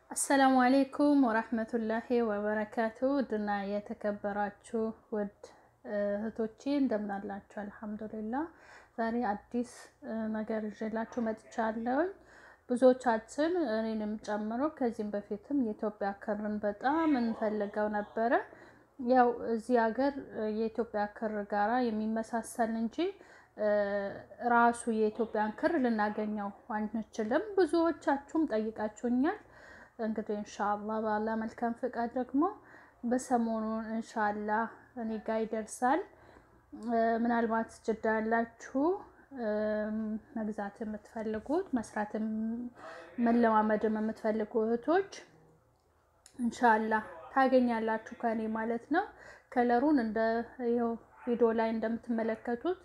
አሰላሙ አሌይኩም ወራህመቱላሂ ወበረካቱ ውድና የተከበራችሁ ውድ እህቶቼ እንደምናላችሁ፣ አልሐምዱሊላህ። ዛሬ አዲስ ነገር ይዤላችሁ መጥቻለሁኝ። ብዙዎቻችን እኔንም ጨምሮ ከዚህም በፊትም የኢትዮጵያ ክርን በጣም እንፈልገው ነበረ። ያው እዚህ ሀገር የኢትዮጵያ ክር ጋራ የሚመሳሰል እንጂ ራሱ የኢትዮጵያን ክር ልናገኘው አንችልም። ብዙዎቻችሁም ጠይቃችሁኛል። እንግዲህ እንሻላ ባላ መልካም ፍቃድ ደግሞ በሰሞኑ እንሻላ እኔ ጋ ይደርሳል። ምናልባት ጅዳ ያላችሁ መግዛት የምትፈልጉት መስራትም መለማመድም የምትፈልጉ እህቶች እንሻላ ታገኛላችሁ ከኔ ማለት ነው። ከለሩን እንደ ይኸው ቪዲዮ ላይ እንደምትመለከቱት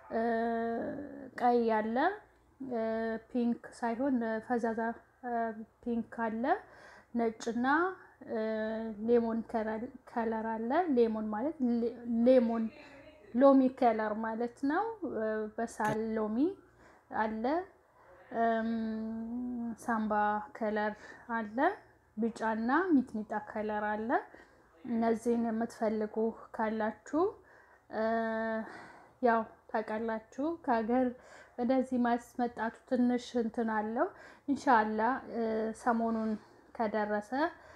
ቀይ ያለ ፒንክ ሳይሆን ፈዛዛ ፒንክ አለ፣ ነጭና ሌሞን ከለር አለ። ሌሞን ማለት ሌሞን ሎሚ ከለር ማለት ነው። በሳል ሎሚ አለ፣ ሳምባ ከለር አለ፣ ቢጫና ሚጥሚጣ ከለር አለ። እነዚህን የምትፈልጉ ካላችሁ ያው ታውቃላችሁ ከሀገር ወደዚህ ማስመጣቱ ትንሽ እንትን አለው። እንሻላ ሰሞኑን ከደረሰ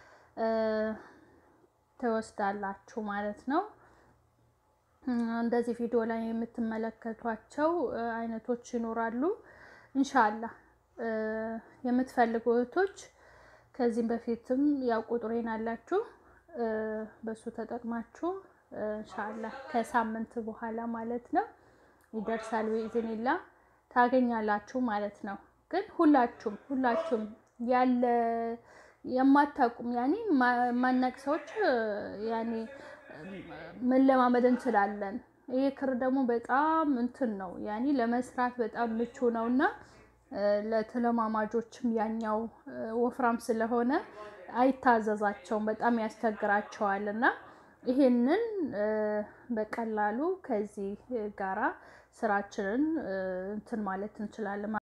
ትወስዳላችሁ ማለት ነው። እንደዚህ ቪዲዮ ላይ የምትመለከቷቸው አይነቶች ይኖራሉ። እንሻላ የምትፈልጉ እህቶች ከዚህም በፊትም ያው ቁጥሬን አላችሁ በሱ ተጠቅማችሁ እንሻላ ከሳምንት በኋላ ማለት ነው ይደርሳል። ብኢዝኒላ ታገኛላችሁ ማለት ነው። ግን ሁላችሁም ሁላችሁም ያለ የማታውቁም ያኔ ማናቅ ሰዎች ያኔ መለማመድ እንችላለን። ይሄ ክር ደግሞ በጣም እንትን ነው ያኔ ለመስራት በጣም ምቹ ነው እና ለተለማማጆችም ያኛው ወፍራም ስለሆነ አይታዘዛቸውም፣ በጣም ያስቸግራቸዋል እና ይሄንን በቀላሉ ከዚህ ጋራ ስራችንን እንትን ማለት እንችላለን።